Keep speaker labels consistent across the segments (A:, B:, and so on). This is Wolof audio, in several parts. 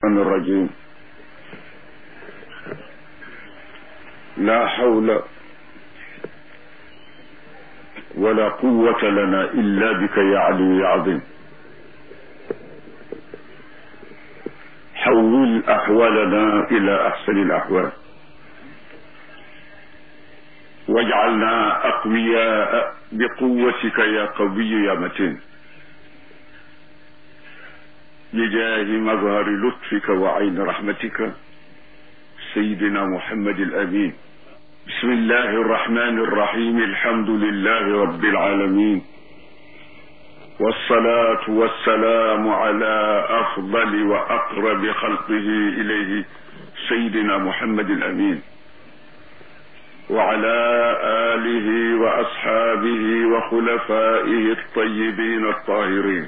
A: الشيطان الرجيم لا حول ولا قوة لنا إلا بك يا علي يا عظيم حول أحوالنا إلى أحسن الأحوال واجعلنا أقوياء بقوتك يا قوي يا متين بجاه مظهر لطفك وعين رحمتك سيدنا محمد الأمين بسم الله الرحمن الرحيم الحمد لله رب العالمين والصلاة والسلام على أفضل وأقرب خلقه إليه سيدنا محمد الأمين وعلى آله وأصحابه وخلفائه الطيبين الطاهرين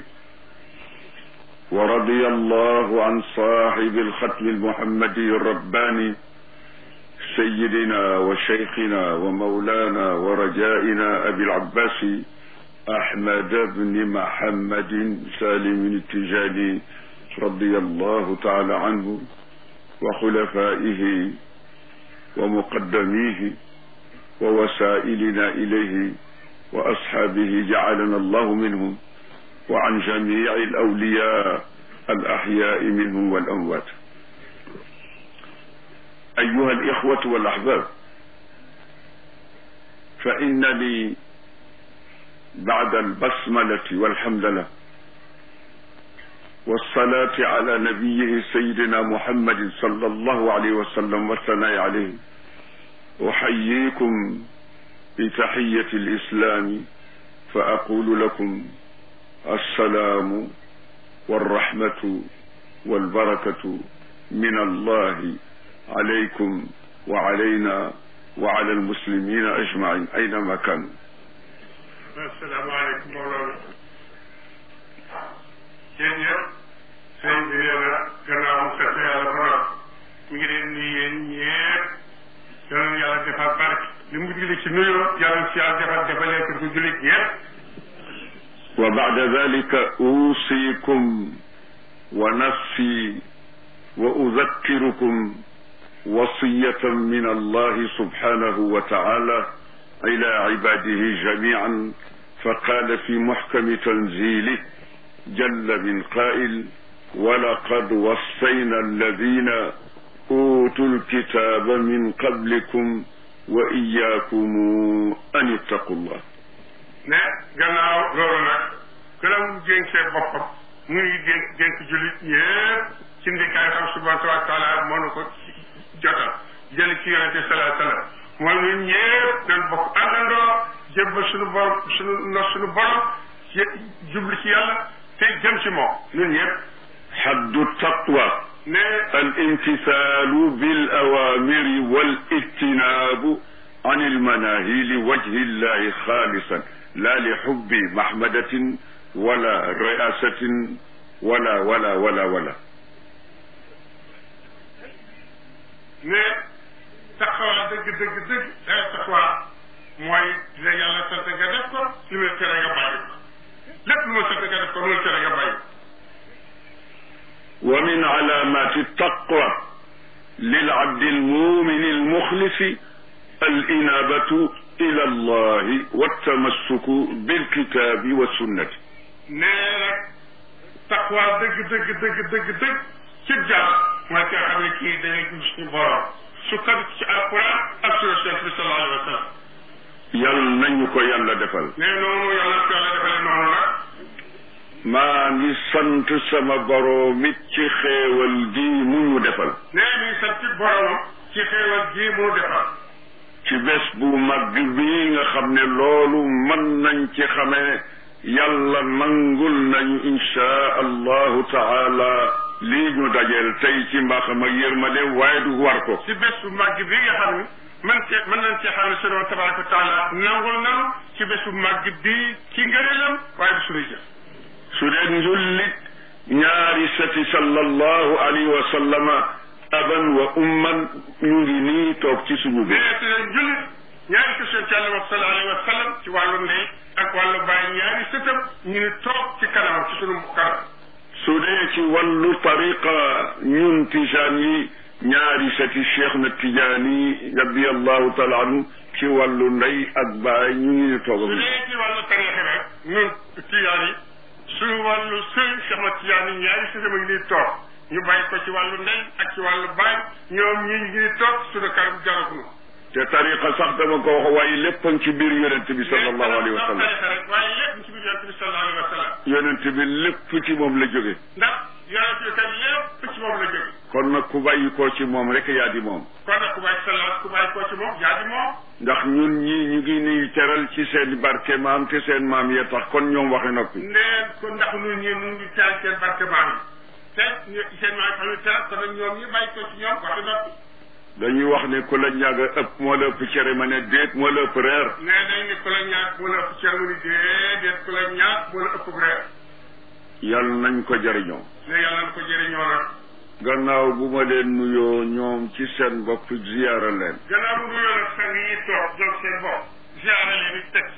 A: ورضي الله عن صاحب الختم المحمدي الرباني سيدنا وشيخنا ومولانا ورجائنا أبي العباس أحمد بن محمد سالم التجاني رضي الله تعالى عنه وخلفائه ومقدميه ووسائلنا إليه وأصحابه جعلنا الله منهم وعن جميع الأولياء الأحياء منهم والأموات أيها الإخوة والأحباب فإن لي بعد البسملة والحمدلة والصلاة على نبيه سيدنا محمد صلى الله عليه وسلم والثناء عليه أحييكم بتحية الإسلام فأقول لكم السلام والرحمة والبركة من الله عليكم وعلينا وعلى المسلمين أجمعين أينما كانوا
B: السلام عليكم مولانا yéen ñëpp sëñ bi nee na gannaaw mu sant yàlla borom mi ngi leen nuyu yéen ñëpp yal na yàlla defal barke li mu julli ci nuyoo yàlla si yàlla defal defalee ko ko jullit ñëpp
A: وبعد ذلك أوصيكم ونفسي وأذكركم وصية من الله سبحانه وتعالى إلى عباده جميعا فقال في محكم تنزيله جل من قائل ولقد وصينا الذين أوتوا الكتاب من قبلكم وإياكم أن اتقوا الله
B: ne gannaaw loolu nag gënam jénkee boppam mu ngi dénk dénk jullit ñëpp ci ndikaay xam subhanahu wa taala moo nu ko jotal jël ci yonente salaa sallam mooy ñun ñëpp dañ bokk àndandoo jébbal suñu borom suñu no suñu borom jublu ci yàlla te jëm ci moom ñun ñëpp
A: حد التقوى
B: ne
A: الامتثال بالأوامر والاجتناب عن المناهي لوجه الله خالصا لا لحب محمدة ولا رئاسة ولا ولا ولا ولا
B: ne taxawaa dëgg dëgg dëgg day taxawaa mooy la yàlla sant nga def ko li muy tere nga bàyyi ko lépp lu ma sant nga def ko loolu tere nga bàyyi ko
A: ومن علامات التقوى للعبد المؤمن المخلص الإنابة إلى الله والتمسك بالكتاب والسنة
B: nee nag taxawaa dëgg dëgg dëgg dëgg dëgg ci jaar mooy ki nga xam ne kii dañuy gis suñu borom su kat ci alquran ak sunna Cheikh bi sallallahu alayhi wa sallam
A: yal nañu ko yàlla defal
B: nee noonu yàlla ko yàlla defalee noonu nag
A: maa ngi sant sama boroom it ci xéewal gi mu ñu defal
B: nee mi ngi sant boromam ci xéewal gii mu defal
A: ci bés bu mag bii nga xam ne loolu mën nañ ci xamee yàlla nangul nañu inshaa allahu taala lii ñu dajeel tey ci mbaaxam ak yërmande waaye du war ko
B: ci bés bu màgg bi nga xam ne man cee mën nañ cee xam ne sunu tabaraka wa taala nangul nanu ci bés bu màgg bi ci ngëneelam waaye du sunuy jëf
A: su dee njullit ñaari sati sallallahu alayhi wa sallama aban wa umman ñu ngi nii toog ci suñu biir
B: nee te jullit ñaari question ci yàlla wax sallallahu alayhi wa sallam ci wàllu ndey ak wàllu bàyyi ñaari sëtam ñu ngi toog ci kanam ci sunu kanam
A: su dee ci wàllu tariqa ñun tijaan yi ñaari seti cheikh na tijaani radiallahu taala anhu ci wàllu ndey ak baay ñu ngi ñu toog
B: su dee ci wàllu tariixa rek ñun tijaan yi su wàllu sëñ Cheikh Ahmad Tijaan yi ñaari sëñ ma ngi nii toog ñu bàyyi ko ci wàllu ndey ak ci wàllu baay ñoom ñi ngi nii toog suñu kanam jaraguñu
A: te tariqa sax dama ko wax waaye lépp a ngi ci biir yonent bi sallallahu alayhi wa sallam
B: tariixa rek waaye lépp ci biir yonent bi sallallahu alayhi wa sallam
A: yonent bi lépp ci moom la jóge
B: ndax yonent bi kat lépp ci moom la jóge
A: kon nag ku bàyyi koo ci moom rek yaa di moom
B: kon nag ku bàyyi sallallahu ku bàyyi koo ci moom yaa di moom
A: ndax ñun ñii ñu ngi nuy teral ci seen barke maam te seen maam yee tax kon ñoom waxe noppi
B: ndeen ko ndax ñun ñii ñu ngi teel seen barke maam yi te ñu seen maam yi xam ne teral kon nag ñoom ñi bàyyi ko ci ñoom waxi noppi
A: dañuy wax ne ku la ñàgg a ëpp moo la ëpp cere ma ne déet moo la ëpp reer
B: nee nañ ni ku la ñaak moo la ëpp cër mu ni déedéet ku la ñaak moo la ëpp reer
A: yal nañ ko jariñoo
B: ne yàlla na ko jëriñoo nag
A: gannaaw bu ma leen nuyoo ñoom ci seen bopp ziyaara leen
B: gannaaw bu nuyoo nag sang yi toog jóg seen bopp ziara leen it teg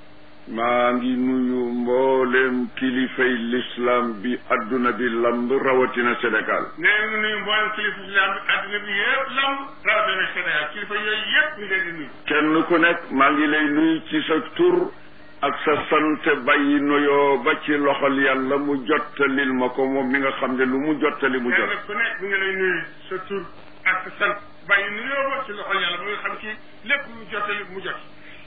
A: maa ngi nuyu mbooleem kilifay l'islam bi adduna bi lamb rawatina Sénégal
B: nee ñu nuyu mboolem kilifa islam bi àddina bi yëpp lam rawatina Sénégal kilifa yooyu yëpp ñu leen di nuyu
A: kenn ku nekk maa ngi lay nuyu ci sa tur ak sa sant bàyyi nuyoo ba ci loxol yàlla mu jottalil ma ko moom mi nga xam ne lu mu jottali mu jot
B: kenn ku nekk mi ngi lay nuyu sa tur ak sa sant bàyyi nuyoo ba ci loxol yàlla ba nga xam ci lépp mu jottali mu jot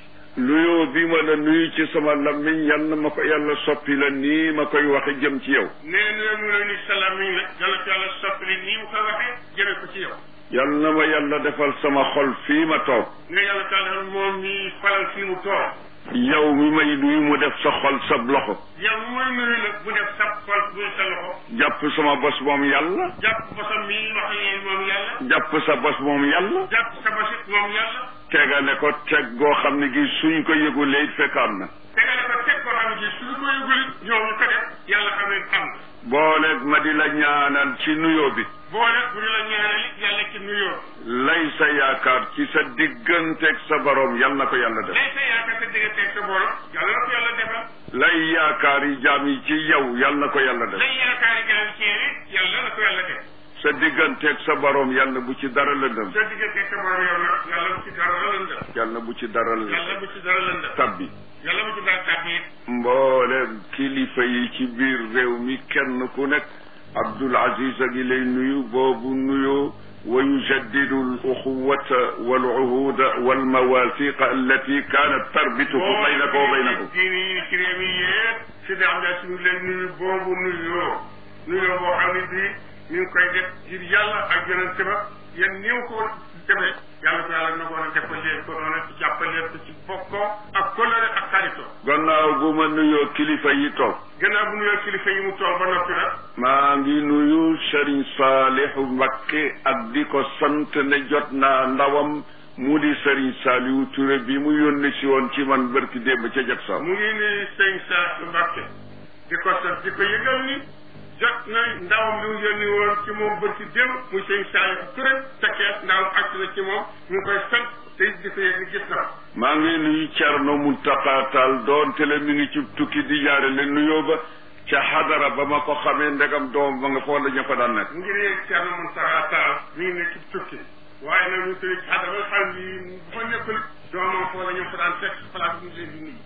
A: nuyoo bi ma la nuyu ci sama lammiñ yal na ma ko yàlla soppi la nii ma koy waxe jëm ci yow
B: nee nuyoo mu lay nuyu salaam mi rek yàlla ko yàlla soppali nii mu ko waxee jëme ko ci yow
A: yal na ma yàlla defal sama xol fii ma toog
B: ne yàlla taala moom mi falal fii mu toog
A: yow mi may nuyu mu def sa xol sab loxo
B: yow mooy nuyu nag bu def sa xol bu sa loxo
A: jàpp sama bos moom yàlla
B: jàpp bosam mi wax yéen moom yàlla
A: jàpp sa bos moom yàlla
B: jàpp sa bosit moom yàlla
A: tegale ko teg goo xam ne gi suñ ko yëgulee it fekk am na
B: tegale ko teg koo xam ne ci suñu ko yëgul ñoom ñu ko def yàlla xam ne am na
A: booleeg ma di la ñaanal ci nuyoo bi
B: boole bu ñu la ñaanal yàlla ci nuyoo
A: lay sa yaakaar ci sa digganteeg sa borom yal na ko yàlla def
B: lay sa yaakaar sa digganteeg sa borom yàlla na ko yàlla defal
A: lay yaakaar yi jaam yi ci yow yal na ko yàlla def
B: lay yaakaar yi gaaw ci yéen yàlla na ko yàlla def
A: sa digganteeg sa borom yàlla bu ci dara lëndëm
B: sa digganteeg sa borom yow nag yàlla bu ci dara lëndëm
A: yàlla bu ci dara
B: yàlla bu ci dara lëndëm
A: tabbi
B: yàlla bu ci dara tàbbi it
A: mboolem kilifa yi ci biir réew mi kenn ku nekk Abdul Aziz a ngi lay nuyu boobu nuyoo wa yujaddidu al uxuwata wal uhuda wal mawathiqa allati kanat tarbitu baynaka wa baynakum
B: diini yi ci réew mi yëpp si da am daa suñu leen nuyu boobu nuyoo nuyoo boo xam ne bii ñu ngi koy def ngir yàlla ak yonente ba yéen ni ko defee yàlla ko yàlla na ko a defal leen ko noonu ci jàppal leen ko ci bokkoo ak kolore ak xaritoo
A: gannaaw bu ma nuyoo kilifa yi toog
B: gannaaw bu nuyoo kilifa yi mu toog ba noppi nag
A: maa ngi nuyu Serigne Saalihu Mbakke ak di ko sant ne jot naa ndawam mu di Serigne Saliou Touré bi mu yónni si woon ci man bërki démb ca jag saw
B: mu ngi nuyu sëñ Sa Mbàkke di ko sant di ko yëgal ni jot na ndawam li mu yónni woon ci moom bërki démb muy sëñ Saliou Touré tekkees ndawam àgg na ci moom ñu ngi koy sant te it di ko yëg ni gis na ko
A: maa ngi nuyu Thierno Mountakha Tall doonte le mi ngi ci tukki di jaare le nuyoo ba ca xadara ba ma ko xamee ndegam doom ba nga fa wala ña fa daan nekk
B: mu ngi ne Thierno Mountakha Tall mi ngi nekk ci tukki waaye nag ñu tëri ci xadara ba xam ni bu fa nekkul doomam foo la ñu fa daan fekk place bi ñu leen di nuyu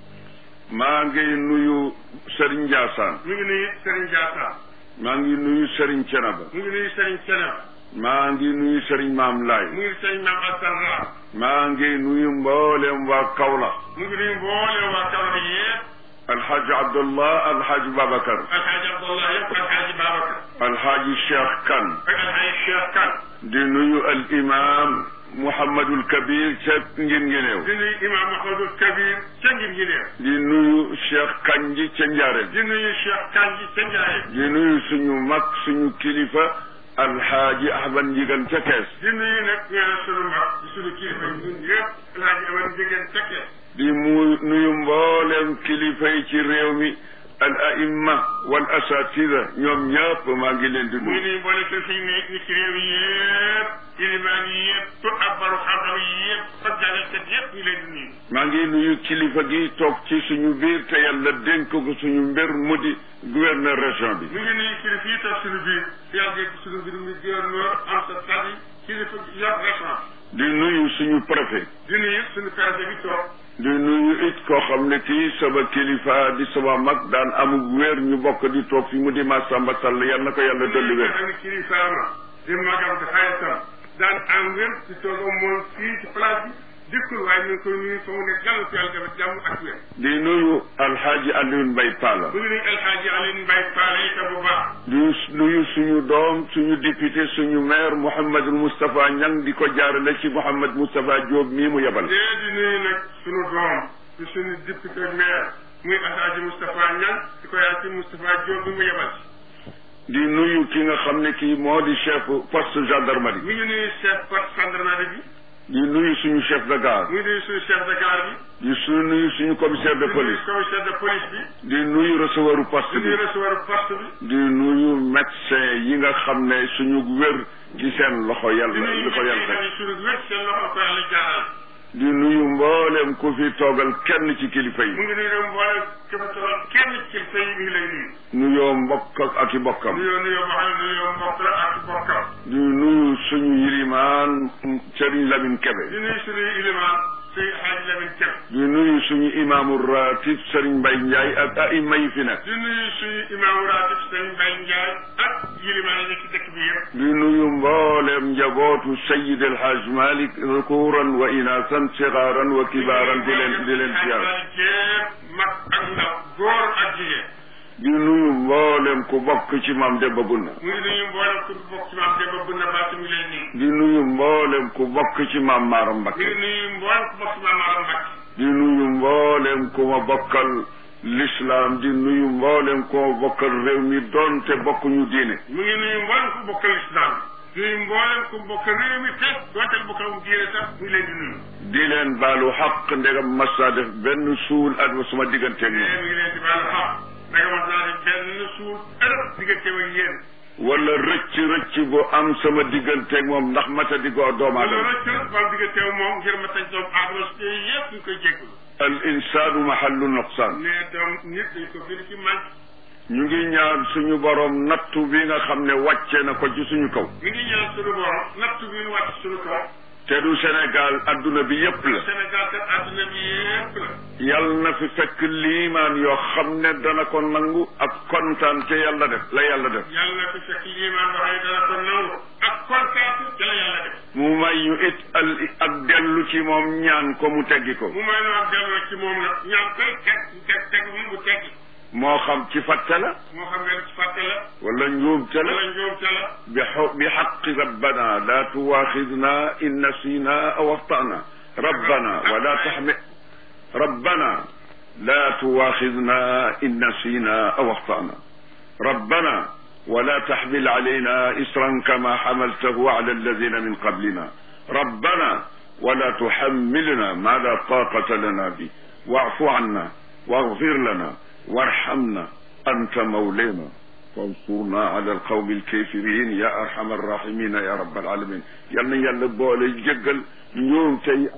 A: maa ngi nuyu Serigne Ndiassane
B: mu ngi nuyu Serigne Diatta
A: maa ngi nuyu Serigne Thiénaba
B: mu ngi nuyu Serigne Thiénaba
A: maa ngi nuyu Serigne Maam Laay
B: mu ngi Serigne Mame Assane Ra
A: maa ngi nuyu mboolem waa Kaolack
B: mu ngi nuyu mboolem waa Kaolack yëpp
A: alxaaji Abdullah alxaaji Babacar
B: alxaaji Abdallah yëpp alxaaji Babacar
A: alxaaji Cheikh Kane
B: ak alxaaji Cheikh Kane
A: di nuyu al imam Mouhamadul Kabir ca ngin ngineew
B: di nuyu imam Mahmadul Kabir ca ngir gi neew
A: di nuyu Cheikh Kanji ca Njaareem
B: di nuyu Cheikh Kane ji ca Ndiaye
A: di nuyu suñu mag suñu kilifa alxaaji Ahmad Njigan ca Kees
B: di nuyu nag ñaar sunu mag di sunu kilifa yi ñun yëpp alxaaji Amar Njigéen tekkee
A: di mu nuyu mboolem kilifa yi ci réew mi al aimma wal asatida ñoom ñëpp maa ngi leen di
B: mu ngi
A: nuyu
B: nuyu mboolem kilifa yi nekk ni ci réew yi yëpp ilimaan yi yëpp ak baru xam-xam yi yëpp ak jàngalkat yëpp ñu leen di nuyu
A: maa ngi nuyu kilifa gi toog ci suñu biir te yàlla dénk ko suñu mbir mu di gouverneur région bi
B: mu ngi nuyu kilifa yi toog suñu biir yàlla dégg suñu mbir mi gouverneur am sa sadi kilifa yor région
A: di nuyu suñu préfet
B: di nuyu suñu préfet bi toog
A: di nuyu it koo xam ne kii sama kilifa di sama mag daan amug wér ñu bokk di toog fi mu di Massamba Sall yal na ko yàlla dolli wér
B: xam ne kilifaama di magam di xaritam daan am wér di toog moom fii ci place bi dikkul waaye ñu ngi koy nuyu fa mu nekk yàlla ci yàlla dafa jàmm ak wér
A: di nuyu alxaaji Alioune Mbaye Palla
B: bu ngi nuyu El Hadji Alioune Mbaye Paale itam bu baax
A: di nuyu suñu doom suñu député suñu maire Mouhamadul Moustapha Niang di ko jaarale ci Mouhamad Moustapha Diop mii mu yebal
B: dee di nuyu nag suñu doom ci suñu député maire muy Alhaji Moustapha Niang di ko yaay ci Moustapha Diop bi mu yebal
A: di nuyu ki nga xam ne kii moo di chef poste gendarmerie
B: mi ngi nuyu chef poste gendarmerie bi
A: di nuyu suñu chef de gare
B: mi ngi nuyu suñu chef de gare bi
A: di su nuyu suñu commissaire de
B: di nuyu
A: police
B: commissaire de police bi
A: di nuyu recevoiru poste
B: di
A: bi
B: nuyu recevoir poste bi
A: di nuyu médecin yi nga xam ne suñu wér ci seen loxo
B: di
A: yàlla
B: nuyu
A: li ko yàlla teg
B: ñi suñu wér seen loxo ko yàlla jaaral
A: di nuyu mboolem ku fi toogal kenn ci kilifa
B: mu
A: yi
B: ngi nuyu mboolem képp tool kenn ci kilifa yi mi ngi lay nuyu
A: nuyoo mbokk ak ak i bokkam
B: nuyoo nuyoo boo xam ne nuyoo mbokk la ak bokkam
A: di nuyu suñu yilimaan Serigne Lamine Kebe
B: di nuyu suñu ilimaan suñu xaaj Lamin Kebe
A: di nuyu suñu imaamu ratib Serigne Mbaye Ndiaye ak aima yi fi nekk
B: di nuyu suñu imaamu raatib sëñ Mbaye Ndiaye ak yilimaan yi nekk ci dëkk bi yëpp
A: di nuyu mboolem njabootu Sayyid El Hadj Malick zukuran wa inaasan sigaaran wa kibaaran di leen di leen ziar
B: jéem mag ak ndaw góor ak jigéen
A: di nuyu mboolem ku bokk ci maam Demba Bunna
B: mu ngi nuyu mboolem ku bokk ci maam Demba Bunna Baatu mi leen nii
A: di nuyu mboolem ku bokk ci maam Maaram
B: mi
A: Mbakke
B: ngi nuyu mboolem ku bokk ci maam Maaram Mbacke
A: di nuyu mboolem ku ma bokkal l'islam di nuyu mboolem ku ma bokkal réew mi doonte bokkuñu diine
B: mu ngi nuyu mboolem ku bokkal islam di nuyu mboolem ku bokkal réew mi te dootal bokkal mu diine sax mu ngi leen di nuyu
A: di leen baalu xaq ndegam massa def benn suul at ma suma digganteeg
B: mais
A: ñoom
B: mi ngi leen di baalu xaq naka mas naa def benn suul ëllëg diggante ak yéen
A: wala rëcc rëcc bu am sama digganteeg moom ndax mata di goo doomu
B: wala
A: aadama
B: rëcc la ba diggante ak moom ngir ma tañ doom aadama si yëpp ñu koy jégalu
A: al insaanu mahallu nuqsaan
B: ne doom nit dañ ko bind ci man
A: ñu ngi ñaan suñu borom nattu bi nga xam ne wàcce na ko ci suñu kaw
B: mi ngi ñaan suñu borom natt bi ñu wàcc suñu kaw
A: te du Sénégal adduna bi yépp la
B: Sénégal te àdduna bi yëpp la
A: yal na fi fekk liimaan yoo xam ne dana ko nangu ak kontaan te yàlla def la yàlla def
B: yàlla na fi fekk liimaan boo xam ne dana ko nangu ak kontaan te la yàlla def
A: mu may ñu it al ak dellu ci moom ñaan ko mu teggi ko
B: mu may noo delloo ci moom nag ñaan koy teg teg teg bi mu teggi
A: moo xam ci fàtte la
B: moo xam ne ci fàtte la
A: wala njuumte la
B: wala njuumte la
A: bi xo bi xaqi rabbana la tuwaaxidna in nasina aw axtana rabbana wala taxmi rabbana la tuwaaxidna in nasina aw axtana rabbana ولا تحمل علينا إسرا كما حملته على الذين من قبلنا ربنا ولا تحملنا ما لا طاقة لنا به واعف عنا واغفر لنا وارحمنا أنت مولانا فانصرنا على القوم الكافرين يا أرحم الراحمين يا رب العالمين يلا يلا بولي جقل يوم تي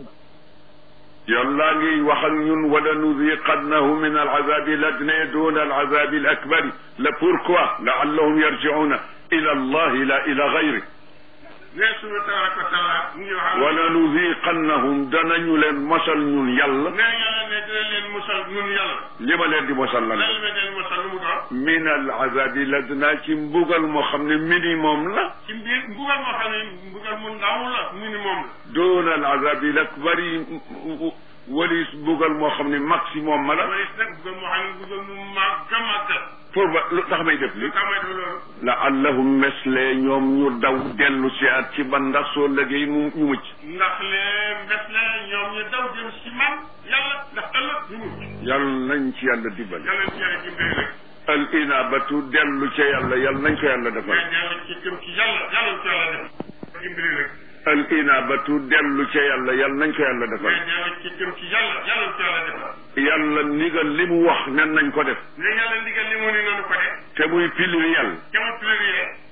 A: يلا ني وخل ñun ولا نذيقنه من العذاب الأدنى دون العذاب الأكبر لا pourquoi لعلهم يرجعون إلى الله لا إلى غيره
B: ne suñu tabaraka wa taala mu ngi wax
A: wala nuziqannahum danañu leen mosal ñun yàlla
B: ne yàlla ne dina leen musal ñun yàlla
A: li ma leen di mosal lan
B: lan la leen musal lu mu doon
A: min al azabi ladna ci mbugal moo xam ne minimum la
B: ci mbir mbugal moo xam ne mbugal mu ndaw la minimum la
A: doon al azabi l akbari walis mbugal moo xam ne maximum ma la
B: wala nag mbugal moo xam ne mbugal mu màgg a màgg la
A: pour ba lu tax may def li
B: lu tax may def loolu
A: laallahum mesle ñoom ñu daw dellu si at ci ban ndax soo liggéey mu ñu mucc
B: ndax lee mbes la ñoom ñu daw jëm si man yàlla ndax ëllëg ñu mucc
A: yàlla nañ ci yàlla dimbali
B: yàlla ci yàlla dimbali rek
A: al inabatu dellu ca yàlla yàlla nañ ko yàlla defal
B: mais yàlla ci jëm ci yàlla yàlla ci yàlla def dimbali rek
A: al inabatu dellu ca yàlla yàlla nañ ko yàlla defal
B: mais yàlla ci jëm ci yàlla yàlla ci yàlla defal
A: yàlla ndigal li mu wax nen nañ ko def
B: ne yàlla ndigal li mu ni nanu ko def
A: te muy pluriel
B: jamono pluriel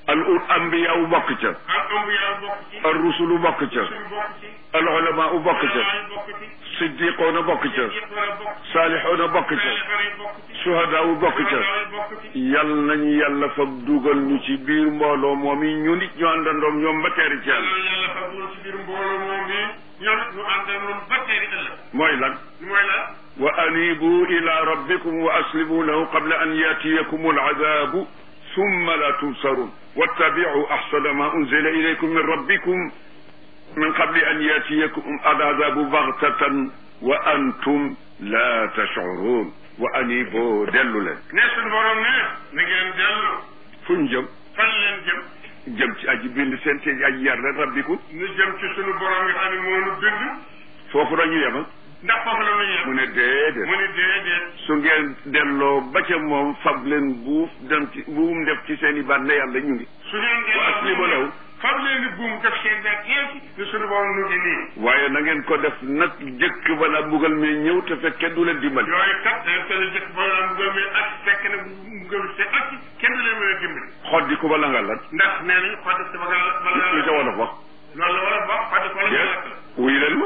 A: al ul ambiya u bokk ca
B: al ambiya bokk ci
A: al rusulu bokk ca
B: rusul bokk ci
A: al ulama u bokk ca
B: ulama bokk ci
A: siddiqoona bokk ca
B: yëpp war a bokk ci
A: saalixoona bokk ca
B: saalihoona yi bokk ci
A: suhadaa u bokk ca
B: ulama yi bokk ci
A: yal nañu yàlla fab dugal ñu ci biir mbooloo moom yi ñu nit ñu àndandoom ñoom ba teeri ci yàlla
B: yàlla yàlla fa dugal ci biir mbooloo moom mi ñoom ñu ànd ak ñoom ba teeri ëllëg
A: mooy lan
B: mooy la
A: wa anibu ila rabbikum wa aslimu lahu qabla an yatiyakum aladabu summa la tubsarun wattabicu axsana ma unzila ilaykum min rabbikum min qabli an yatiyakum aladabu baghtatan wa antum la tashcurun wa anibu dellu leen
B: ne suñu borom ne na ngeen dellu
A: fu ñu jëm
B: fan leen jëm
A: jëm ci aji bind seen te aji yar leen rabbikum
B: ñu jëm ci suñu borom nga xam ne moo nu bind
A: foofu la ñu yema
B: ndax foofu la ñu
A: mu
B: yem
A: ne déedéet
B: mu ni déedéet
A: su ngeen delloo ba ca moom fab leen buuf dem ci buum def ci seen i baat ne yàlla ñu ngi
B: su ngeen
A: wa aslimu lahu
B: fab leen ni buum def seen baat yeesi ni suñu borom nu ngi nii
A: waaye na ngeen ko def nag jëkk bala mbugal mi ñëw te fekk kenn du leen dimbali
B: yooyu kat dañ ko jëkk ba la mbugal mi ak fekk na mbugal mi see ak kenn du leen mën a dimbali
A: xoddi ko bala nga lan
B: ndax nee nañu xotti si ba nga bala
A: lu ca wolof wax
B: loolu la war a wax xotti ko la nga lakk
A: déet wuy leen ma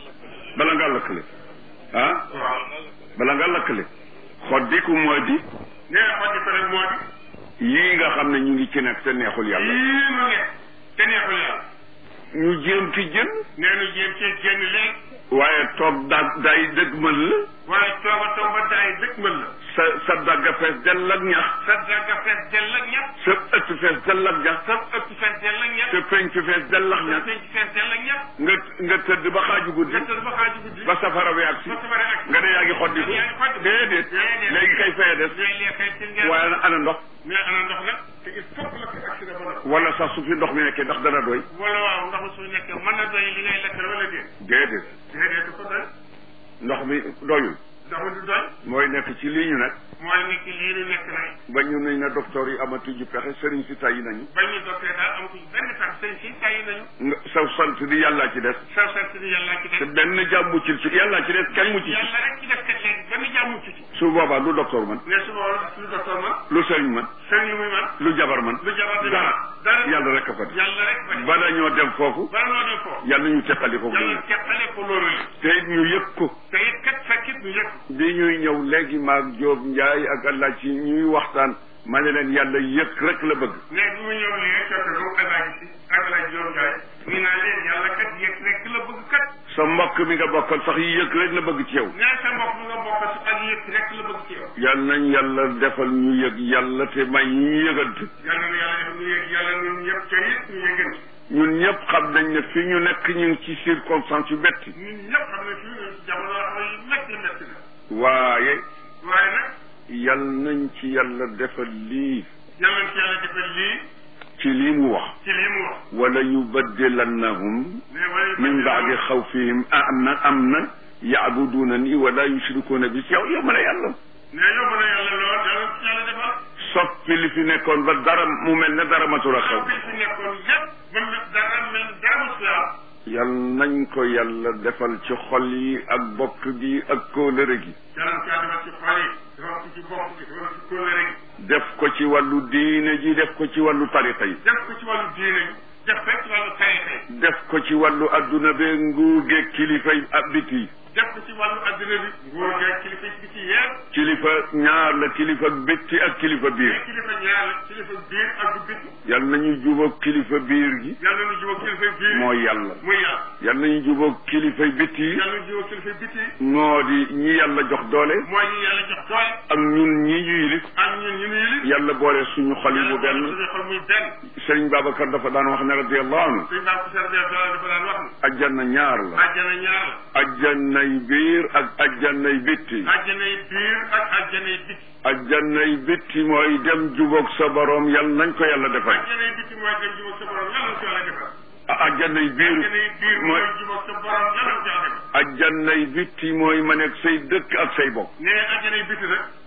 A: bala ngaa lakkale ah
B: la waaw
A: bala ngaa lakkale xoddiku mooy di
B: nee xotti ko rek moo di
A: yii nga xam ne ñu ngi ci nekk te neexul yàlla
B: yii mu nekk te neexul yàlla
A: ñu jéem ci jën
B: nee nu jéem cee génn léegi
A: waaye toog da day dëgmal la
B: waaye tooba tooba daay dëkk mën la
A: sa sa dagga fees dell ak ñax
B: sa dagga fees dell ak ñax
A: sa ëtt fees dell ak ñax
B: sa ëpp fees dell ak ñax
A: sa penc fees dell ak
B: sa
A: ñax
B: penc fees dell ak ñax
A: nga nga tëdd ba xaaju guddi
B: nga tëdd ba xaaju guddi
A: ba safara bi ak si
B: ba sabare ak
A: nga ne yaa ngi xoddi ko
B: yaa ngi xoddi ko.
A: déedéet
B: Déedéet.
A: léegi kay feye des
B: léegi léegi kay ci ngeen
A: waaye nag ana ndox
B: mais ana ndox nag te il faut que la fi accident ba ndox
A: wala sax su fi ndox mi nekkee ndax dana doy
B: wala waaw ndox mi su nekkee mën na doy li ngay lekk wala déet
A: déedéet
B: déedéet du ko doy
A: ndox mi doyul
B: ndox mi du doy
A: mooy nekk ci lii ñu nekk
B: mooy nekk lii nu nekk nag
A: ba ñu nañ na docteur yi amatuñu pexe sëriñ si tàyyi nañu
B: bañ ñu dokkee daal amatuñ benn tax sëñ si tàyyi nañu
A: nga saw sant di yàllaa ci des
B: saw sant ni yàllaa ci
A: te
B: def
A: benn jàmm muccul ci yàllaa ci des kenn mucc ci
B: yàlla rek ci def kat léegi benn jàmm ci ci
A: su boobaa lu docteur man
B: mais su boobaa lu docteur man
A: lu sëriñ man
B: sëñ yi muy man
A: lu jabar man
B: lu jabar di
A: dara
B: dara
A: yàlla rek a fa
B: yàlla rek ba
A: bala ñoo dem foofu
B: bala noo dem foofu
A: yàlla ñu teqali ko
B: yàlla teqale ko loolu li
A: te it ñu yëg ko
B: te it kat fekkit ñu yëg
A: bi ñuy ñëw léegi maag Jóob Njaay ak Allah ci ñuy waxtaan ma ne leen yàlla yëg rek la bëgg
B: mais bi mu ñëw lii fekk moom alaaji si ak alaaji Jóob Njaay ñu naan leen yàlla kat yëg rek la bëgg kat
A: sa mbokk mi nga bokkal sax yi yëg rek la bëgg ci yow
B: nee sa mbokk mi nga bokk si ak yëg rek la bëgg ci yow
A: yal nañ yàlla defal ñu yëg yàlla te may ñu yëgante
B: yàlla na yàlla def ñu yëg yàlla ñun ñëpp ca it ñu yëgante
A: ñun ñëpp xam nañ ne fi ñu nekk ñu ngi ci circonstance yu betti
B: ñun ñëpp xam ne fii ñu ci jamono yoo xam ne yu métti métti la
A: waaye
B: waaye nag
A: yal nañ ci yàlla defal lii
B: yàlla na ci yàlla defal lii
A: ci lii mu wax
B: ci lii mu wax
A: wala yubaddilannahum
B: mais wala
A: min baadi xawfihim amna amna yaabudunani wala yushrikuuna bi yow yow mën a yàlla
B: mais yóbbu na yàlla lool yàlla na ci yàlla defal
A: soppi li fi nekkoon ba dara mu mel ne dara matul a xew
B: bi fi nekkoon yëpp ba mu dara mel ni dara mu am
A: yal nañ ko yàlla defal ci xol yi ak bokk gi ak kóolëre gi
B: yàlla na ci yàlla defal ci xol yi defal ko ci bopp gi defal ko ci kóllëre gi
A: def ko ci wàllu diine ji def ko ci wàllu tariqa yi
B: def ko ci wàllu diine gi def ko ci wàllu tarixa yi
A: def ko ci wàllu adduna bee nguur geeg kilifa yi ab biti yi
B: def ko ci wàllu adduna bi nguur geeg kilifa yi ci yépp
A: kilifa ñaar la kilifa bitti ak kilifa biir
B: mais kilifa ñaar la kilifa biir ak du bitti
A: yal nañu jubóog kilifa biir gi
B: yàlla na jubóo kilifa biir
A: mooy yàlla
B: muy yàlla
A: yal nañu jubóog kilifa bitti yi
B: yàlla na jubóo kilifa bitti
A: moo di ñi yàlla jox doole
B: mooy ñi yàlla jox doole
A: ak ñun ñi ñu yilif
B: ak ñun ñu nuyu li
A: yàlla boole suñu xol yi mu
B: yàlla
A: benn
B: suñu xol muy benn
A: sëriñ Babacar dafa daan wax ne radiallahu anhu
B: suñ baa ko serbe dafa daan wax ni
A: ajjana ñaar la
B: àjjana ñaar la
A: ajjanay biir ak ajjanay bitti
B: àjjanay biir ak àjjanay bitti
A: ajjanay bitti mooy dem jubóog sa borom yal nañ ko yàlla defal
B: àjjanay bitti mooy dem jubóog sa borom yàlla na ko yàlla defal
A: ajjanay biir
B: àjjanay biir mooy
A: mooy
B: jubóog sa borom yàlla na ko yàlla defal
A: ajjanay bitti mooy ma nekk say dëkk ak say bokk
B: nee àjjanay bitti nag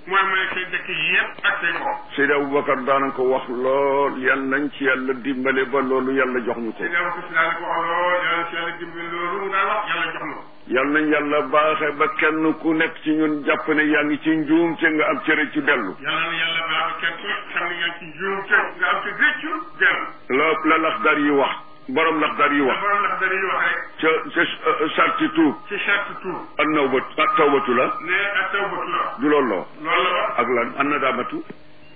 B: mooy mooy say dëkk yëpp ak say bopp
A: Seydi Aboubacar daana ko wax lool yal nañ ci yàlla dimbale ba loolu yàlla jox ñu ko
B: Seydi Aboubacar si daal ko wax lool yàlla si yàlla dimbali loolu mu daan wax yàlla jox na ko
A: yal nañ yàlla baaxe ba kenn ku nekk ci ñun jàpp ne yaa ngi ci njuum te nga am cëre ci dellu
B: yàlla na yàlla baax ba kenn ku nekk xam ne yaa ngi ci njuum te nga am ci rëccu dellu
A: la la laxdar yi wax borom laxdar yi
B: la
A: wax
B: borom ndax dañuy wax rek
A: ca ca sarti tuub
B: ci charte tout
A: an nawbat ak tawbatu la
B: ne ak tawbatu la
A: du loolu la wax
B: loolu la wax
A: ak lan an nadaamatu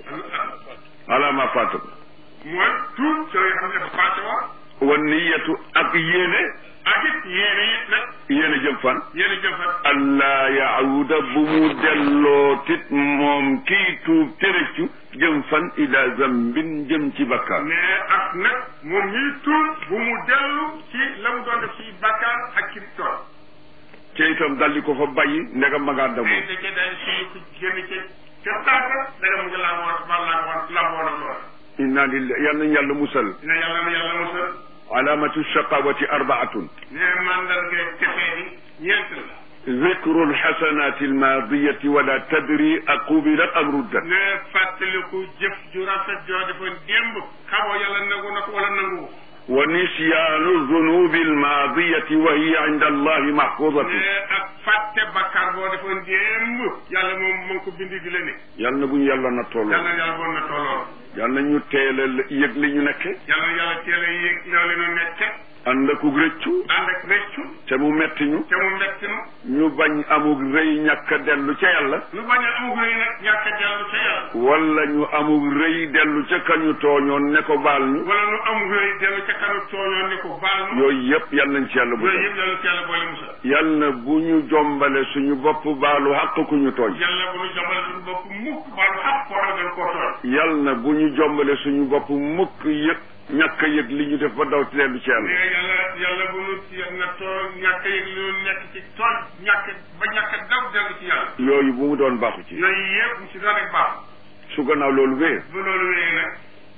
A: ala ma faata
B: mooy tout ci la nga xam ne dafa passé woon
A: wa niyatu ak yéene
B: ak it yéene it nag
A: yéene jëm fan
B: yéene jëm fa
A: allah yaawuda bu mu delloo tit moom kii tuub tërëccu jëm fan ila zambin jëm ci bakkaar
B: mais ak nag moom ñuy tuub bu mu dellu ci la mu doon def ci bakkaar ak ci tool
A: te itam daldi ko fa bàyyi ndegam ma ngaa
B: mais
A: damoo
B: da cee daal suñu ko génn ci ca tànka danga mu ngi làmboon ba làmboon làmboon ak lool
A: inna lillahi yal nañ yàlla musal
B: dina yàlla na yàlla musal
A: alamatu shaqawati arbaatun
B: ne mandarga texee bi ñeent la
A: ذكر الحسنات الماضية ولا تدري أقبلت أم ردت
B: ne fàttaliku jëf ju rafet joo defoon démb xamoo yàlla nangu na ko wala nangu
A: ونسيان الذنوب الماضية وهي عند الله محفوظة
B: ne ak fàtte bakkaar boo defoon démb yàlla moom mu ngi ko bindi di la ne
A: yal na bu ñu yàlla na tolloo
B: yàlla yàlla boon na tolloo
A: yal na ñu teel a yëg li ñu nekke
B: yàlla yàlla teel a yéeg loolu nu nekke
A: ànd ak rëccu
B: ànd ak rëccu
A: te mu metti ñu
B: te mu metti nu
A: ñu bañ amug rëy ñàkk a dellu ca yàlla
B: lu bañ a amug rëy nag ñàkk a dellu ca yàlla
A: wala ñu amug rëy dellu ca kañu tooñoon ne ko baal ñu
B: wala nu amug rëy dellu ca kanu tooñoon ne ko baal nu
A: yooyu yëpp yal nañ ci yàlla bu
B: yooyu yëpp yàlla ci yàlla boole musal
A: yal na bu ñu jombale suñu bopp baalu xàq ku ñu tooñ
B: yàlla bu nu jobal suñu bopp mukk baalu xaq koo xam ne koo tooñ
A: yal na bu ñu jombale suñu bopp mukk yëg ñàkk a yëg li ñu def ba daw ci dellu ci yàlla
B: mais yàlla yàlla bu nu ci na tooñ ñàkk a yëg li nu nekk ci tooñ ñàkk ba ñàkk a daw dellu ci yàlla
A: yooyu bu mu doon baaxu ci
B: yooyu yëpp mu ci doon rek baax
A: su gannaaw loolu wee
B: bu loolu wéyee nag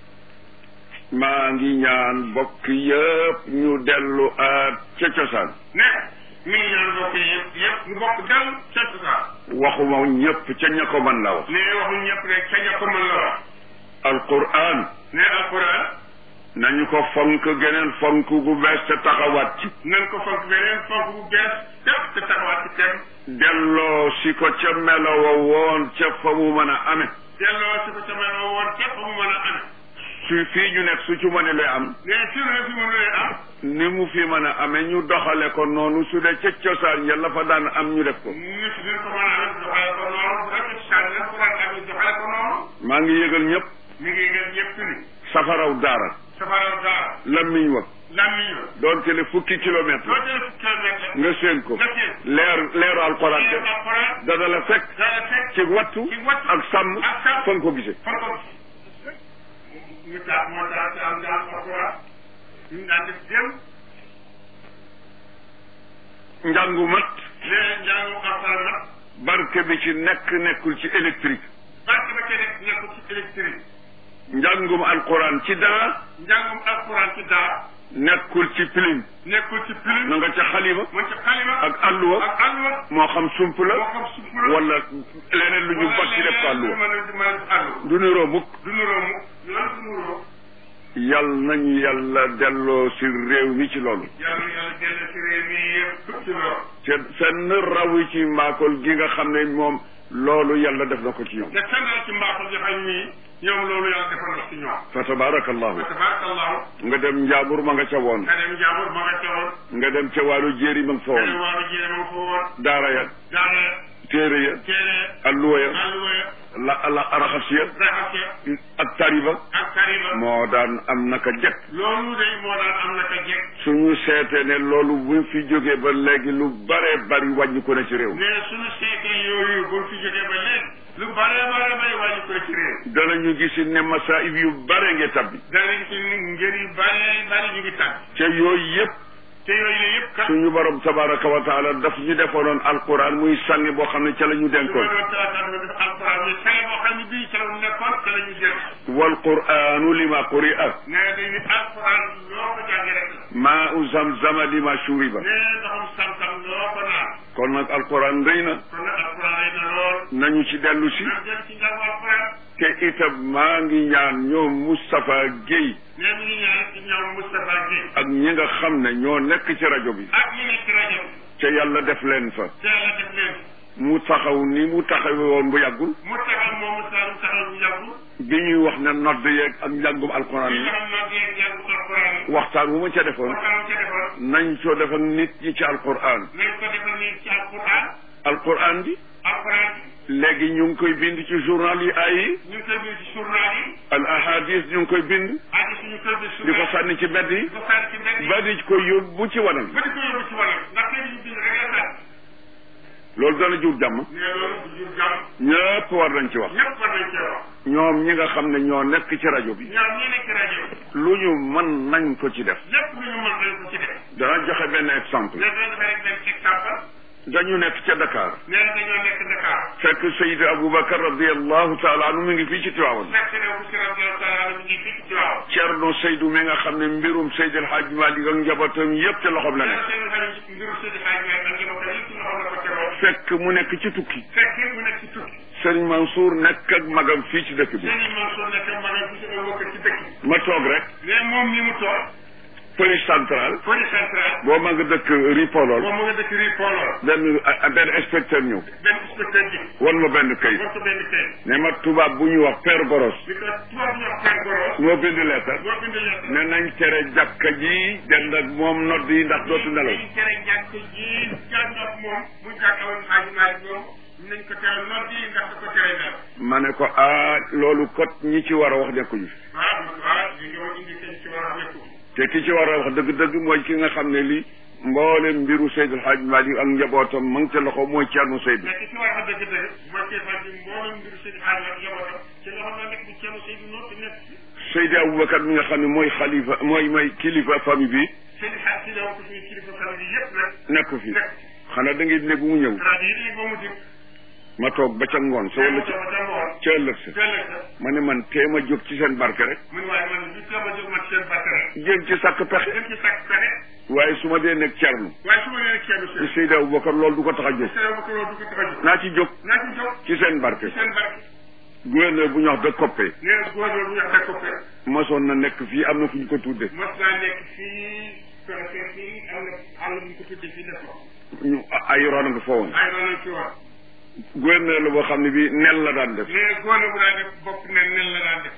A: maa ngi ñaan bokk yëpp ñu dellu aat ca cosaan
B: ne mi ngi ñaan bokk yëpp yëpp ñu bokk dellu ca cosaan
A: waxuma ñëpp ca ña ko mën la wax
B: ne waxuñ ñëpp rek ca ña ko mën la wax
A: alquran
B: ne alquran
A: nañu ko fonk geneen fonk gu bees te taxawaat ci
B: nan ko fonk beneen fonk bu bees tépp te taxawaat ci tem
A: delloo si ko ca melowa woon ca fa mu mën a amee
B: delloo si ko ca meloo woon képp mu mën a amee
A: su fii ñu nekk su ci mëne lay am
B: ne fi mu ne fi mu ne am
A: ni mu fi mën a amee ñu doxale ko noonu su dee ca cosaan ya la fa daan am ñu def ko
B: nit ñi ko mën a amee doxale ko noonu bu fekkee sànni na ko daan amee doxale ko noonu
A: maa ngi yëgal ñëpp
B: mi ngi ngeen ñëpp ni
A: safaraw daara
B: safaraw daara
A: lammiñ wa
B: lammiñ la
A: doon tele fukki kilomètre
B: doo jëlee fukki kilomètre
A: nga séen ko
B: nga séen
A: leer leeru alxuraan
B: leer
A: te
B: alquran
A: dana la fekk
B: dana fekk
A: ci wattu
B: ci wattu
A: ak sàmm
B: ak sàmm
A: fa nga ko gisee
B: fan ko ñu taat moo taat ci am daan alquran ñu daan def jëm
A: njàngu mat
B: léegi njàngu alquran nag
A: barke bi ci nekk nekkul ci électrique
B: barke ba ca nekk nekkul ci électrique
A: njàngum alxuraan ci daa
B: njàngum alquran ci daa
A: nekkul ci pilim
B: nekkul ci pilim
A: na nga ca xalima
B: mën ci xalima
A: ak alluwa
B: ak alluwa
A: moo xam sump la
B: moo xam suuf la
A: wala leneen lu ñu bot ci def ko alluwa
B: mën a mën a def alluwa
A: du niroo mukk
B: du nuroo mu lan du nuroo
A: yal nañu yàlla delloo si réew mi ci loolu
B: yàlla yàlla jëlee ci réew mi yëpp ci loolu
A: te fenn rawu ci mbaakol gi nga xam ne moom loolu yàlla def na ko ci ñoom
B: te fennal ci mbaaxul joxañ nii ñoom loolu yàlla defal na ci ñoom
A: fa tabarakallahu
B: fa tabarakallahu
A: nga dem njaabur ma nga ca woon
B: nga dem njaabur ma nga ca woon
A: nga dem ca wàllu jéeri ma nga fa
B: nga dem
A: woon
B: waaru jéem a fa woon
A: daara ya
B: daana
A: téere ya
B: téere
A: alluwa ya
B: alluwa ya
A: la la raxas ya
B: raxas
A: ak tariba
B: ak karima
A: moo daan am naka jekk
B: loolu day moo daan am na ka jekk
A: suñu seetee ne loolu bu fi jógee ba léegi lu bare bari wàññi ko ne ci réew mi
B: mais suñu seetee yooyu bu fi jógee ba léegi lu bare bare bay wàññi ko ci réew
A: danañu gisi ne masaib yu bare nge tabbi
B: dana gis ni ngër yu bare bare ñu ngi tàgg
A: te yooyu yëpp
B: te yooyu la yëpp kat
A: suñu borom tabaraka wa taala daf ñu defaloon alquran muy sànni boo xam ne ca la ñu
B: su ma
A: denkoon
B: doon talaata def alquran bi sale boo xam ne bii ca la mu nekkoon ca la ñu jël
A: wal quranu lima quri'a
B: nee dañ ni alquran loo ko jàngee rek la
A: maa u zamzama lima shuriba
B: nee ndoxum sam-sam loo ko naan
A: kon nag alquran rëy na
B: kon nag alquran lay na lool
A: nañu ci dellu si
B: nañ dem ci njàngu alquran
A: te itam maa ngi ñaan ñoom Moustapha Guèye
B: nee mi ngi ñaan ci ñoom Moustapha Guèye
A: ak ñi nga xam ne ñoo nekk ci rajo bi
B: ak ñi nekk ci rajo bi
A: te yàlla def leen fa
B: te yàlla def leen
A: mu taxaw ni mu taxawe woon bu yàggul
B: mu taxaw moom Moustapha mu taxaw bu yàggul
A: bi ñuy wax ne nodd yeeg ak njàngum alquran
B: li
A: yi
B: nga xam noo dee njàngu alquran yi
A: waxtaan wu ma ca defoon
B: waxtaan ca defoon
A: nañ ko def ak nit ñi ci alquran
B: nañ ko defal nii ci alquran
A: alquran bi
B: alquran
A: léegi ñu ngi koy bind ci journal yi ay yi
B: ñu ngi koy bind ci journal yi
A: al ahadis ñu ngi koy bind
B: ak suñu koy bind
A: di ko
B: journal
A: sànni ci mbedd yi
B: di ko sànni ci mbedd yi
A: ba di ko yóbbu ci wanam
B: ba di ko yóbbu ci wàll ndax tey ñu bind rek la sànni
A: loolu dana jur jàmm
B: nee loolu du jur jàmm
A: ñëpp war nañ ci wax
B: ñëpp war nañ cee wax
A: ñoom ñi nga xam ne ñoo nekk ci rajo bi
B: ñoom ñi nekk ci rajo bi
A: lu ñu mën nañ ko ci def
B: lépp lu ñu mën nañ ko ci def
A: dana joxe benn exemple
B: nee dañ defee rek benn exemple
A: dañu nekk ca Dakar
B: nee na dañoo nekk Dakar
A: fekk Seyd Aboubacar radiallahu taala anhu mi ngi fii ci Tiwaawan
B: fekk ne bu si rajo taala mi ngi fii ci Tiwaawan
A: Cerno Seydou mi nga xam ne mbirum Seydi El Hadj Malick ak njabootam yépp ca loxoom la
B: nee
A: nekk
B: na seen xarit mbiru Seydi Hadj Malick ak njabootam yëpp ci loxoom la ko tegoon
A: fekk mu nekk ci tukki
B: fekk mu nekk ci tukki
A: Serigne Mansour nekk ak magam fii ci dëkk bi
B: seen Mansour nekk magam bi si bokk ci dëkk bi
A: ma toog rek
B: mais moom mi mu toog
A: police centrale
B: police centrale
A: boo ma nga dëkk Ripolol
B: moom mu nga dëkk rii Polo
A: benn a- benn inspecteur ñëw
B: benn inspecteur ji
A: wan ma benn kayit
B: war ko benn kay
A: ne ma tubaab bu ñu wax Père Boros
B: bi ko tubaab ñu wax Père Boros
A: moo bind leetar
B: boo bind lettre
A: ne nañ tere jàkka ji dend ak moom nodd yi ndax dootu nelaw
B: dañ tere jàkk ji jàndox moom mu jàkkawoon xaaji Maalik moom nañ ko tere nodd yi ndax da ko tere nelaw
A: ma ne ko ah loolu kot ñi ci war a wax nekkuñu fi
B: waaw waaw li nga ma indi seen ci war a nekku
A: te ki ci war a wax dëgg-dëgg mooy ki nga xam ne lii mboolem mbiru Seydou Hadj Malick ak njabootam ma ngi ca loxo mooy Thierno Seydou
B: mais ki ci war a dëgg-dëgg mooy kii fan bi mboolem mbiru seen xaaji ak njabootam ci loxo la nekk bu ceenu Seydou noonu te nekk ci
A: Seydi Aboubacar mi nga xam ne mooy xalifa mooy mooy kilifa famille bi
B: seen xaaj ci daw ko suñu kilifa famille yi yëpp nag
A: nekku fi
B: nekk
A: xanaa da ngay ne bu mu ñëw
B: rajo yi léegi ba mu dikk
A: ma toog ba ca ngoon sa wala ca
B: ca ngoon
A: ca ëllëg sa
B: ëllëg sa
A: ma ne man tee ma jóg ci seen barke rek
B: mu ne waaye man li teem a jóg man seen barke rek
A: jéem ci sàkk pexe
B: dem ci sàkk pexe
A: waaye su ma dee nekk Thierno
B: waaye su ma nee ceenu
A: ci
B: seen
A: Seydi Aboubacar loolu du ko tax a jóg
B: seen ba ko loolu du ko tax a jóg
A: naa ci jóg
B: naa ci jóg
A: ci seen barke
B: ci seen barke
A: gouverneur bu ñu wax de Koppe
B: nee na góor bu ñu wax ko fe
A: mosoon na nekk fii am na fu ñu ko tudde
B: mos naa nekk fii préfet fii am na àll bu ñu ko tuddee fii def ko
A: ñu ay roon nga fa woon
B: ay noonu ci wax
A: gouverneur la boo xam ne bi nel la daan def
B: nee na góor bu daan def bopp ne nen la daan def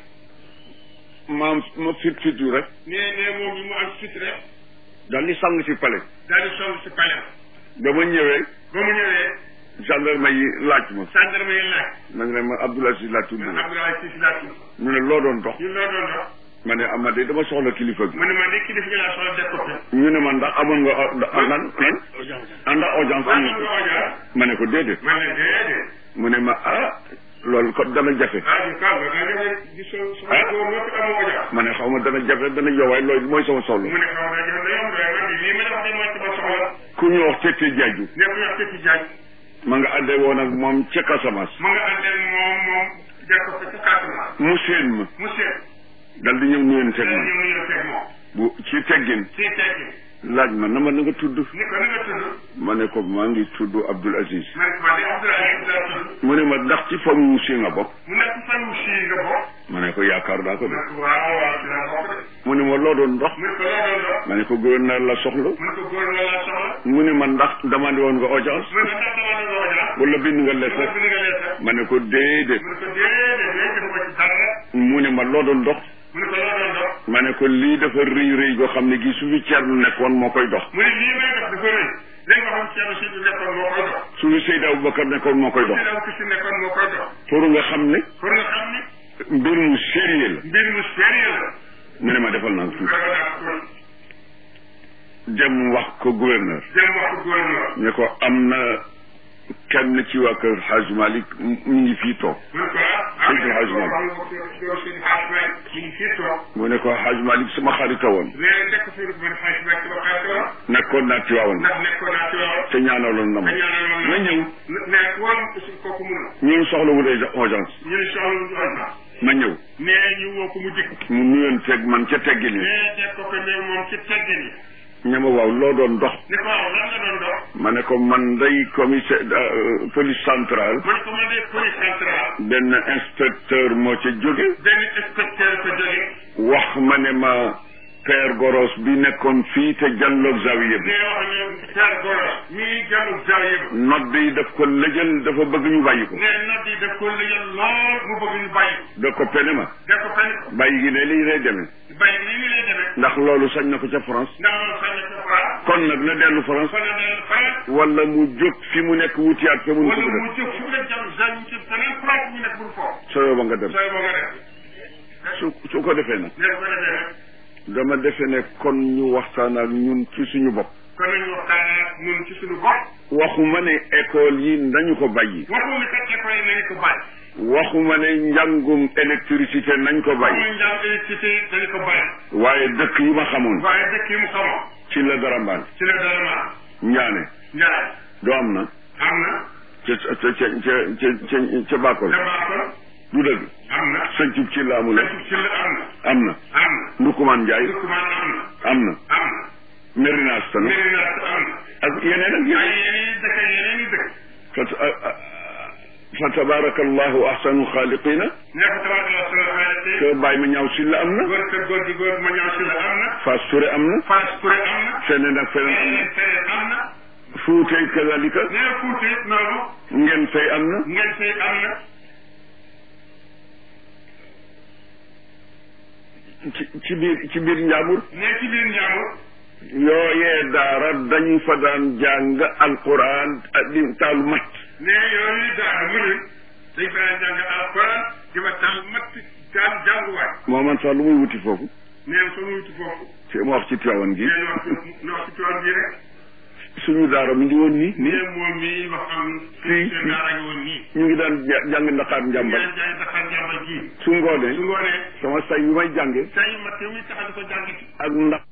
A: maam ma fit fit yu rek
B: nee nee moom bi mu am fit rek
A: daal di sang si palais
B: daal di song si palais
A: ba ma ñëwee
B: ba mu ñëwee
A: gendarme yi laaj ma
B: gendarme yi laaj
A: ma ne ma Abdoul Aziz laa tudd
B: man Abdoulaye Cissé laa tudd
A: ñu ne loo doon dox
B: ñun loo doon dox
A: ma ne ama de dama soxla kilifa gi
B: mu ne ma de kilifa gi laa soxla def ko fi
A: ñu ne ma ndax amoon nga o- da- lan lan ànda audience am
B: man nga oja
A: ma ne ko déedéet
B: man ne déedéet
A: mu ne ma ah loolu kon dana jafe
B: ah du kaw nga nga nga di so so
A: Ah.
B: góor ñoo fi amoo oja
A: ma ne xaw ma dana jafe dana yowaay loolu mooy sama soxla
B: mu ne xaw ma jox na yomb doy man lii ma def de mooy sama soxla
A: ku ñu wax Tete Diadio
B: ne ko wax ci jaaj
A: ma nga àndee woon ak moom ca Casamance
B: mu nga àndal moom moom def ko ci Casamance
A: mu séen ma
B: monsieur
A: dal di ñëw nuyanteeg
B: ñu
A: man
B: ñu teg moom
A: bu ci teggin
B: ci teggi
A: laaj ma na ma na nga tudd
B: ni ko ni nga tudd
A: ma ne ko maa ngi tudd Abdoul Aziz
B: ma ne ko man de Abdoulaye laa tudd
A: mu ne ma ndax ci famille si nga bokk
B: mu nekk fan wu sii nga bokk
A: ma ne ko yaakaar naa ko
B: mu
A: de
B: ne ko waaw waaw ci laa bokk de
A: mu ne ma loo doon dox
B: mu ne ko loo doon dox
A: ma ne ko gouverneur la soxla
B: mu ne ko góor nga laa soxla
A: mu ne ma ndax demandé woon nga audience
B: mu ne ko ndax dama doon oja
A: wala bind nga
B: mu ne
A: lettre
B: ko ni nga lees
A: ma ne ko déedéet
B: mu ne ko déedéet déedéet def ko ci dara
A: mu ne ma loo doon dox
B: mu ne ko loo doon dox
A: ma ne ko lii dafa rëy rëy goo xam ne gi su fi Thierno nekkoon moo koy dox
B: mu ne lii may def dafa rëy léegi nga xam Thierno Seydou nekkoon moo koy dox
A: su fi Seydi Aboubacar nekkoon moo koy dox
B: Seydou Abou Kisi nekkoon moo koy dox
A: pour nga xam ne
B: pour nga xam ni
A: mbir mu sérieux la
B: mbir mu sérieux la
A: mu ne ma defal naa tuuti
B: vraiment daal ko
A: dem wax ko gouverneur
B: dem wax ko gouverneur
A: ne ko am na kenn ci waa kër Hadj Malick mu ngi fii toog
B: mu ne ko ah
A: Seydi Hadj Malick.
B: Seydi Hadj Malick mi ngi fii toog
A: mu ne ko Hadj Malick sama xarita woon
B: léegi nekk fii man Hadj Malick sama xarit la
A: nekkoon naa ci waawoon
B: ndax nekkoon naa ci waaw
A: te ñaanaloon na ma
B: te ñaanaloon
A: ma ñëw
B: nekk woon aussi kooku mun na
A: ñun soxla wu dee audience
B: ñu ne soxla ñu am na
A: ma ñëw
B: mais ñu woo ko mu dikk
A: mu nuyoon teg man ca teggin yi
B: mais teg ko ko ne moom ci teggin yi
A: ñama waaw loo doon dox
B: ni ko waaw lan nga doon dox
A: ma ne ko man day commissaire euh, police centrale
B: mu ne ko man de police centrale
A: benn inspecteur moo ca jóge
B: benn inspecteur ko jóge
A: wax ma ne ma père Goros bi nekkoon fii te jàlloog zawiya bi
B: ne wax ne Père Goros mii gàllu zawiya bi
A: nodd yi daf ko lëjal dafa bëgg ñu bàyyi ko
B: ne nodd yi daf ko lëjal lool mu bëgg ñu bàyyi ko
A: da ko pene ma
B: def ko fen ko
A: bàyyi gi ne lii lay demee
B: bàyyi nii ngi lay demee
A: ndax loolu sañ na ko ca France
B: ndax loolu sañ na ko France
A: kon nag na dellu France
B: kon nag France
A: wala mu jóg fi mu nekk wutiyaat fa mu ko
B: wala
A: bëgg
B: mu jóg fu nga jàmm zawiya ci feneen France ñu nekk bul foofu
A: soo ba nga dem
B: sooy moo nga def
A: su su ko defee nag
B: ne ko defee nag
A: dama defe ne kon ñu waxtaan ak ñun ci suñu bopp
B: kon nañu waxtaan ak ñun ci suñu bopp
A: waxuma ne école yi nañu ko bàyyi
B: waxu ni kat école yi nañu ko bàyyi
A: waxuma ne njàngum électricité nañ ko bàyyi
B: waxu njàng électricité dañu ko bàyyi
A: waaye dëkk yi ma xamoon
B: waaye dëkk yi mu xamoon
A: ci la dara mbaan
B: ci la dara ma
A: ñaane
B: njaay
A: doo am na
B: am na
A: ca ca ca ca ca ca Bakol
B: Dabaakol
A: du dëgg
B: am na
A: sëncub ci la amula
B: Sëñ ci la am na
A: am na
B: am na
A: Ndukumaan Njaay
B: Ndoukoumane am na
A: am na
B: am na
A: Merina Astana
B: Mérina am na
A: ak yeneen ak
B: ay
A: yeneen
B: yeneen i dëkk yeneen i dëkk
A: fa fa tabaraka allahu ahsanu xaaliqina
B: nekk tabaarkalla sunu xaalis
A: que Baye ma ñaaw si la am na
B: góor kër góor gi góor ma ñëw si la am na
A: Fass Touré am na
B: Fass Touré am na
A: feneen ak feneen am
B: feneen feneen am na
A: na Fuutey kazalika
B: nee Fuuta it noonu
A: ngeen fay am na
B: ngeen fay am na
A: ci ci biir ci biir njaambur
B: nee ci biir njàmbur
A: yooyee daara dañu fa daan jàng alquran di taalu mat
B: nee yooyu daal mu ne dañ fa daan jàng alquran di ba taal matt taal jànguwaay
A: moo man sax lu muy wuti foofu
B: nee soo muytu foofu
A: ci ma wax ci Tiwaawan gi
B: nee ñu wax ci ñu wax ci tool bi rek
A: suñu daara mu ngi woon nii nii
B: nee moom mii wax am
A: Fii,
B: seen
A: fii.
B: daara ngi woon nii
A: ñu ngi daan ja- jàng ndaqaar njàmbal
B: ngeen jaay daxar njàmbal ji
A: su ngoonee
B: su ngoonee
A: sama say bi may jànge
B: say matt yi muy tax di ko jàng ci
A: ak ndax